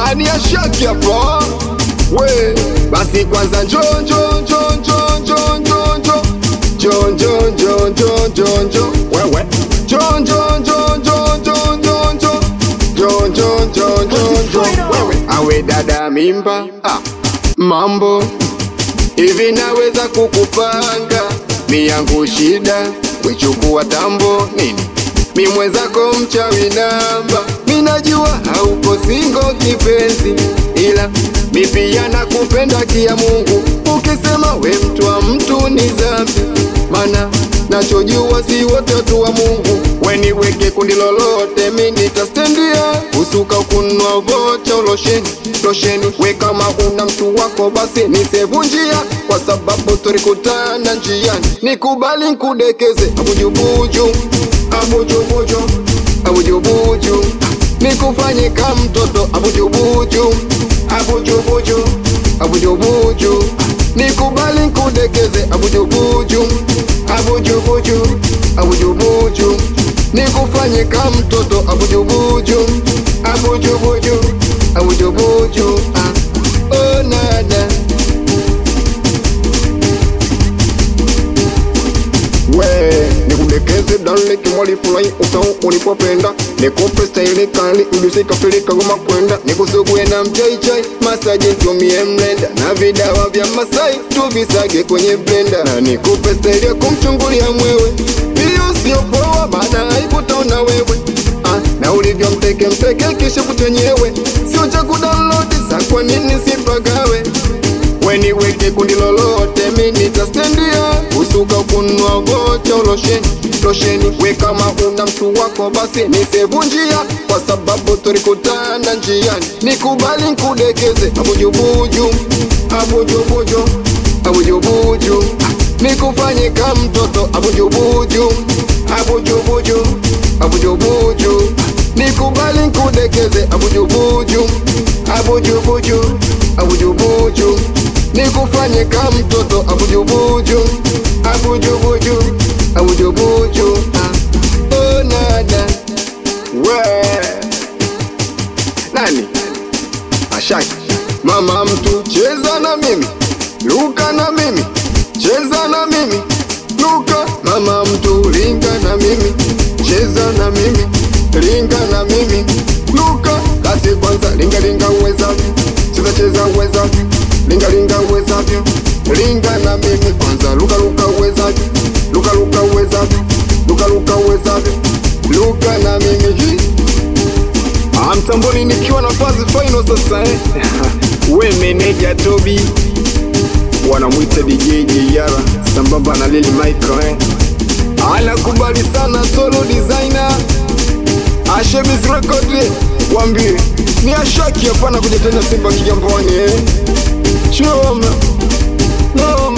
ani ashaki hapa we basi kwanza njo njo njo njo njo njo njo njo njo njo njo njo njo wewe njo njo njo njo njo njo njo njo njo njo njo njo wewe awe dada mimba ah, mambo hivi naweza kukupanga mi yangu shida wechukua tambo nini mi mwenzako mchawi namba mi najua hauko singo kipenzi ila mi pia nakupenda kia Mungu ukisema we mtu wa mtu ni dhambi mana nachojua si wote watu wa Mungu weniweke kundi lolote mi nitastendia usuka kunwa vocha losheni losheni we kama una mtu wako basi nisevunjia kwa sababu tulikutana njiani nikubali nkudekeze abujubuju abujubuju abujubuju nikufanye ka mtoto abujubuju abujubuju abujubuju nikubali nkudekeze abujubuju abujubuju abujubuju nikufanye ka mtoto abujubuju abujubuju abujubuju ah. oh, nada we nikudekeze dale kimwali fulai usau ulipopenda nikupe staili kali ulisikafilika goma kwenda nikusugue na mchaichai masaji ntumie mlenda na vidawa vya masai tuvisage kwenye blenda na nikupe staili ya kumchungulia mwewe hiyo sio poa maana haikutaona wewe ah, na ulivyo mteke mteke kisha kuchenyewe sio cha kudownload sa kwa nini sipagawe weniweke kundi lolote mi nitastendia usuka kunwa vocha losheni losheni we kama una mtu wako basi nisevunjia kwa sababu tulikutana njiani nikubali nkudekeze abujubuju abujubuju abujubuju nikufanye ka mtoto abujubuju abujubuju abujubuju nikubali nkudekeze abujubuju abujubuju abujubuju nikufanye ka mtoto abujubuju abujubuju abujubuju ah. oh, nada we nani ashaki mama mtu cheza na mimi luka na mimi cheza na mimi luka mama mtu linga na mimi cheza na mimi linga na mimi luka kasi kwanza linga linga uwezavyo cheza cheza uwezavyo linga linga uwezavyo linga na mimi kwanza luka luka uwezavyo luka luka uwezavyo luka luka uwezavyo luka na mimi Hi. Ah, mtamboni nikiwa na fazi final sasa eh. we meneja Tobi wanamwita DJ Jeyara sambamba na Lili Michael eh. anakubali sana solo designer Ashebiz Record eh. wambie ni ashaki hapana kuja tena Simba Kigamboni eh. Choma no